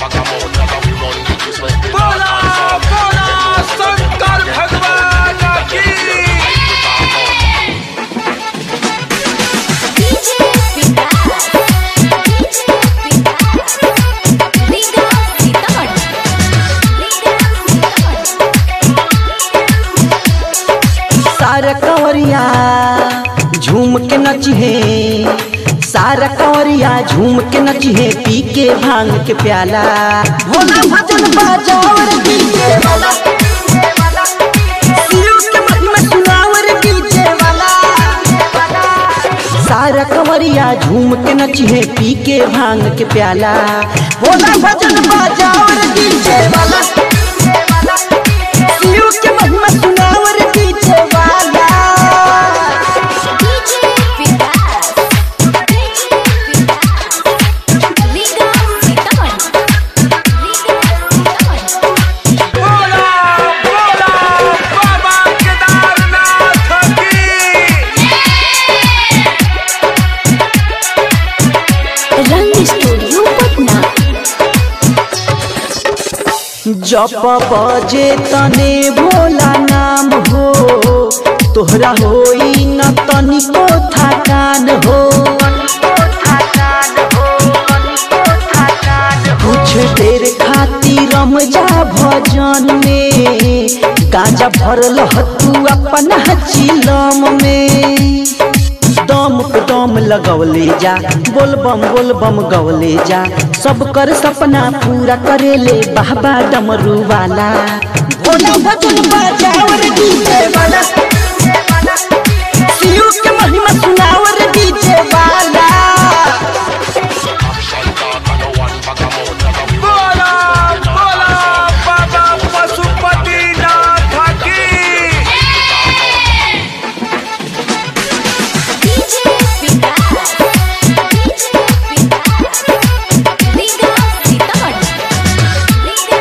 बोला बोला शंकर भगवान की DJ Vikas. DJ Vikas. Liga Sitamat. Liga Sitamat. सारा कंवरिया झूम के नचिहे सारा कंवरिया झूम के नचिहे पी के भांग के प्याला भोला भजन बाजावर डीजे वाला शिव के महिमा सुनावर डीजे वाला सारा कंवरिया झूम के नचिहे पी के भांग के प्याला भोला भजन बाजावर डीजे वाला शिव के महिमा सुनावर डीजे वाला DJ Vikas. DJ Vikas. Liga Sitamat. Liga Sitamat. बोला बोला बाबा केदारनाथ की रंग स्टूडियो पटना जप बजे तने भोला नाम हो तोहरा होई न तनिको थकान हो कुछ देर खातिर रम जा भजन में गाजा भरल तू अपन चिलम में दम पे दम लगवले जा बोलबम बोलबम गवले जा सब कर सपना पूरा करेले बाबा डमरू वाला भोला भजन बजावर डीजे वाला शिव के महिमा सुनावर डीजे वाला बोला बोला बाबा पशुपतिनाथ की DJ Vikas. DJ Vikas. Liga Sitamat. Liga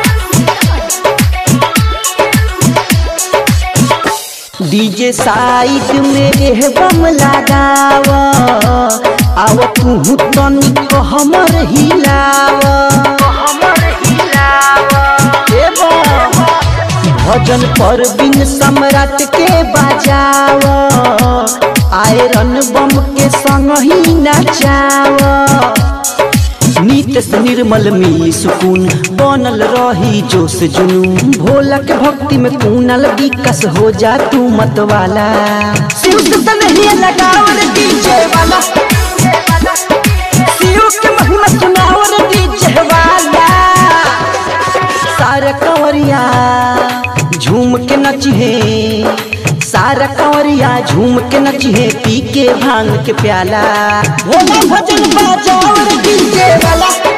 Sitamat. DJ side में एह बम लगाव आव तू तनिक हमर हिलाव ए बम, भजन पर बिन सम्राट के बजाव आयरन बम के संग ही नचाव नीत से निर्मल मिली सुकून बनल रही जोश जुनून भोला के भक्ति में कूनल विकस हो जा तू मत वाला शिव से तनहिए लगावर डीजे वाला शिव के महिमा सुनावर डीजे वाला सारा कंवरिया झूम के नचिहे सारा कंवरिया झूम के नचिहे पी के भांग के प्याला भोला भजन बाजावर डीजे वाला